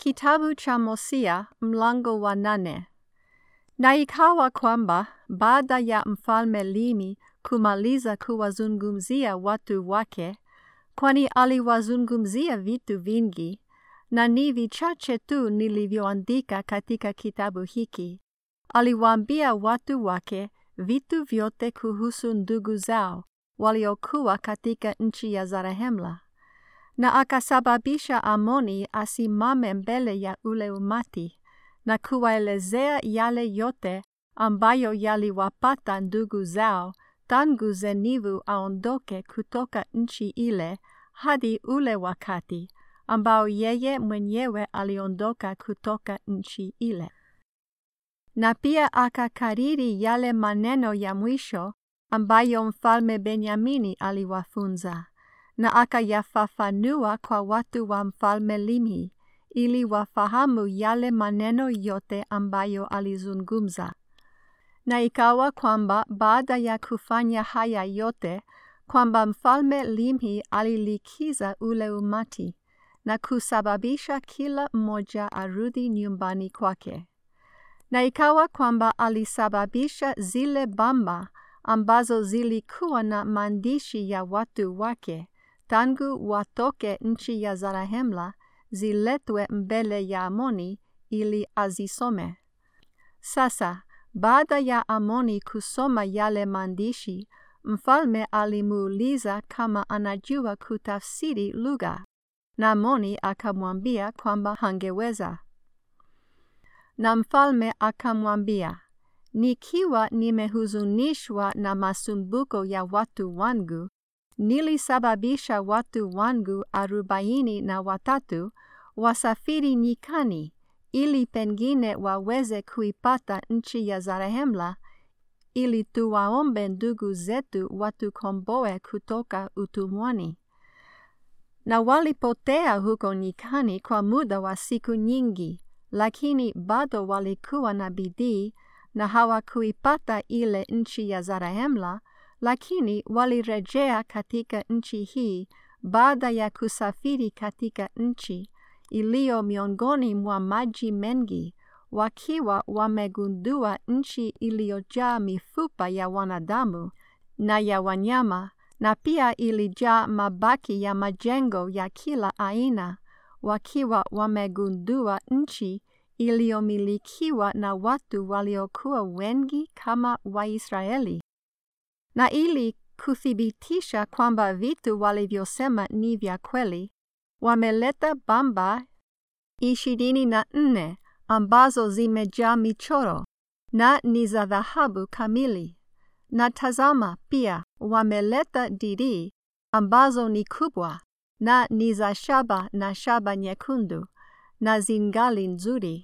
Kitabu cha Hosea mlango wa nane. Na ikawa kwamba baada ya mfalme Limi kumaliza kuwazungumzia watu wake, kwani aliwazungumzia vitu vingi, na ni vichache tu nilivyoandika katika kitabu hiki, aliwaambia watu wake vitu vyote kuhusu ndugu zao waliokuwa katika nchi ya Zarehemla na akasababisha Amoni asimame mbele ya ule umati na kuwaelezea yale yote ambayo yaliwapata ndugu zao tangu Zenivu aondoke kutoka nchi ile hadi ule wakati ambao yeye mwenyewe aliondoka kutoka nchi ile. Na pia akakariri yale maneno ya mwisho ambayo mfalme Benyamini aliwafunza na akayafafanua kwa watu wa mfalme Limi ili wafahamu yale maneno yote ambayo alizungumza. Na ikawa kwamba baada ya kufanya haya yote, kwamba mfalme Limi alilikiza ule umati na kusababisha kila mmoja arudi nyumbani kwake. Na ikawa kwamba alisababisha zile bamba ambazo zilikuwa na maandishi ya watu wake tangu watoke nchi ya Zarahemla ziletwe mbele ya Amoni ili azisome. Sasa baada ya Amoni kusoma yale maandishi, mfalme alimuuliza kama anajua kutafsiri lugha, na Amoni akamwambia kwamba hangeweza. Na mfalme akamwambia, nikiwa nimehuzunishwa na masumbuko ya watu wangu, nilisababisha watu wangu arobaini na watatu wasafiri nyikani ili pengine waweze kuipata nchi ya Zarehemla ili tuwaombe ndugu zetu watukomboe kutoka utumwani. Na walipotea huko nyikani kwa muda wa siku nyingi, lakini bado walikuwa na bidii na hawakuipata ile nchi ya Zarehemla, lakini walirejea katika nchi hii baada ya kusafiri katika nchi iliyo miongoni mwa maji mengi, wakiwa wamegundua nchi iliyojaa mifupa ya wanadamu na ya wanyama, na pia ilijaa mabaki ya majengo ya kila aina, wakiwa wamegundua nchi iliyomilikiwa na watu waliokuwa wengi kama Waisraeli. Na ili kuthibitisha kwamba vitu walivyosema ni vya kweli, wameleta bamba ishirini na nne ambazo zimejaa michoro na ni za dhahabu kamili. Na tazama, pia wameleta dirii ambazo ni kubwa na ni za shaba na shaba nyekundu na zingali nzuri.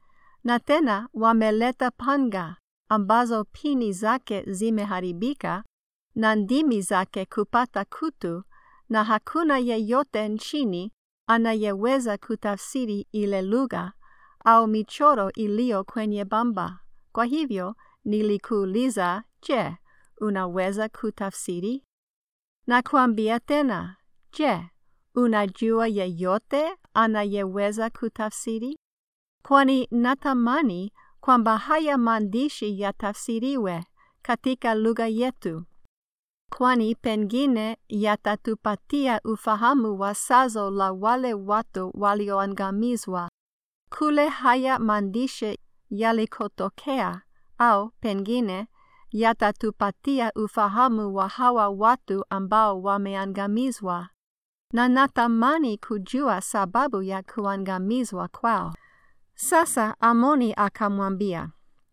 Na tena wameleta panga ambazo pini zake zimeharibika na ndimi zake kupata kutu, na hakuna yeyote nchini anayeweza kutafsiri ile lugha au michoro iliyo kwenye bamba. Kwa hivyo nilikuuliza, je, unaweza kutafsiri? Na kuambia tena, je, unajua yeyote anayeweza kutafsiri? Kwani natamani kwamba haya maandishi yatafsiriwe katika lugha yetu, kwani pengine yatatupatia ufahamu wa sazo la wale watu walioangamizwa kule haya maandishi yalikotokea, au pengine yatatupatia ufahamu wa hawa watu ambao wameangamizwa, na natamani kujua sababu ya kuangamizwa kwao. Sasa Amoni akamwambia,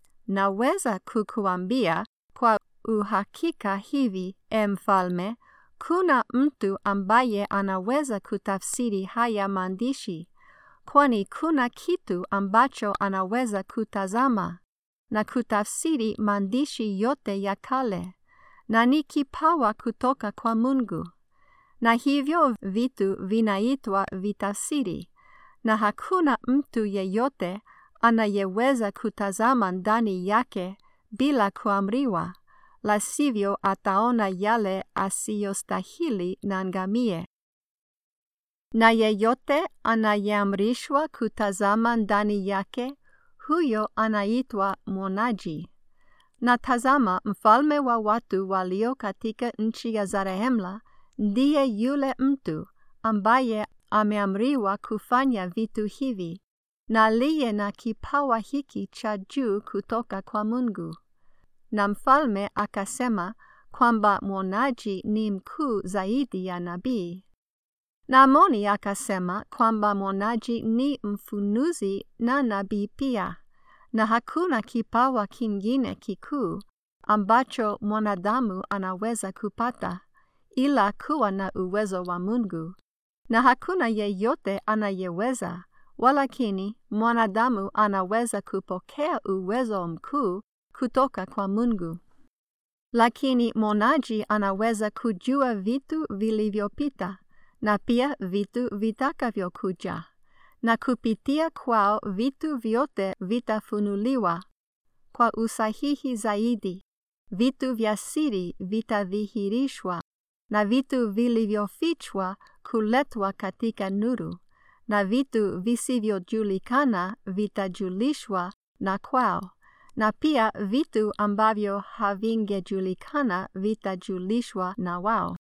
naweza kukuambia kwa uhakika hivi, e mfalme, kuna mtu ambaye anaweza kutafsiri haya maandishi, kwani kuna kitu ambacho anaweza kutazama na kutafsiri maandishi yote ya kale, na ni kipawa kutoka kwa Mungu. Na hivyo vitu vinaitwa vitafsiri na hakuna mtu yeyote anayeweza kutazama ndani yake bila kuamriwa, la sivyo ataona yale asiyostahili na angamie. Na yeyote anayeamrishwa kutazama ndani yake, huyo anaitwa mwonaji. Na tazama, mfalme wa watu walio katika nchi ya Zarehemla ndiye yule mtu ambaye ameamriwa kufanya vitu hivi na aliye na kipawa hiki cha juu kutoka kwa Mungu. Na mfalme akasema kwamba mwonaji ni mkuu zaidi ya nabii. Na Amoni akasema kwamba mwonaji ni mfunuzi na nabii pia, na hakuna kipawa kingine kikuu ambacho mwanadamu anaweza kupata ila kuwa na uwezo wa Mungu, na hakuna yeyote anayeweza, walakini mwanadamu anaweza kupokea uwezo mkuu kutoka kwa Mungu. Lakini mwonaji anaweza kujua vitu vilivyopita na pia vitu vitakavyokuja, na kupitia kwao vitu vyote vitafunuliwa kwa usahihi zaidi. Vitu vya siri vitadhihirishwa na vitu vilivyofichwa kuletwa katika nuru, na vitu visivyojulikana vitajulishwa na kwao, na pia vitu ambavyo havingejulikana vitajulishwa na wao.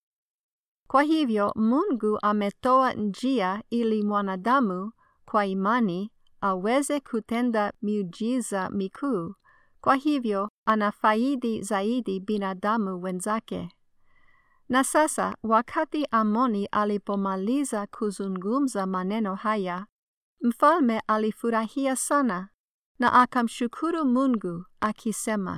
Kwa hivyo Mungu ametoa njia ili mwanadamu kwa imani aweze kutenda miujiza mikuu. Kwa hivyo anafaidi zaidi binadamu wenzake. Na sasa wakati Amoni alipomaliza kuzungumza maneno haya, mfalme alifurahia sana na akamshukuru Mungu akisema,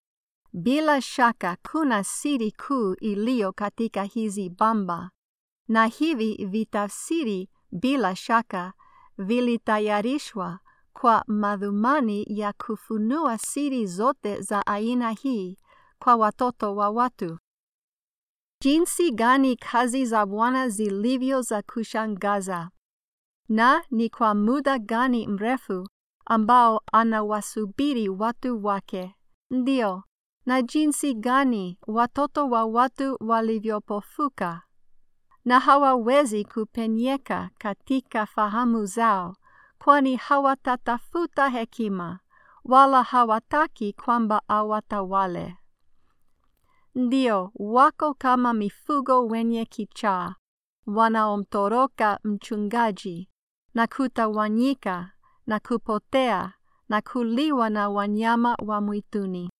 bila shaka kuna siri kuu iliyo katika hizi bamba, na hivi vitafsiri bila shaka vilitayarishwa kwa madhumani ya kufunua siri zote za aina hii kwa watoto wa watu. Jinsi gani kazi za Bwana zilivyo za kushangaza! Na ni kwa muda gani mrefu ambao anawasubiri watu wake! Ndio, na jinsi gani watoto wa watu walivyopofuka na hawawezi kupenyeka katika fahamu zao, kwani hawatatafuta hekima, wala hawataki kwamba awatawale. Ndio, wako kama mifugo wenye kichaa, wanaomtoroka mchungaji, na kutawanyika, na kupotea, na kuliwa na wanyama wa mwituni.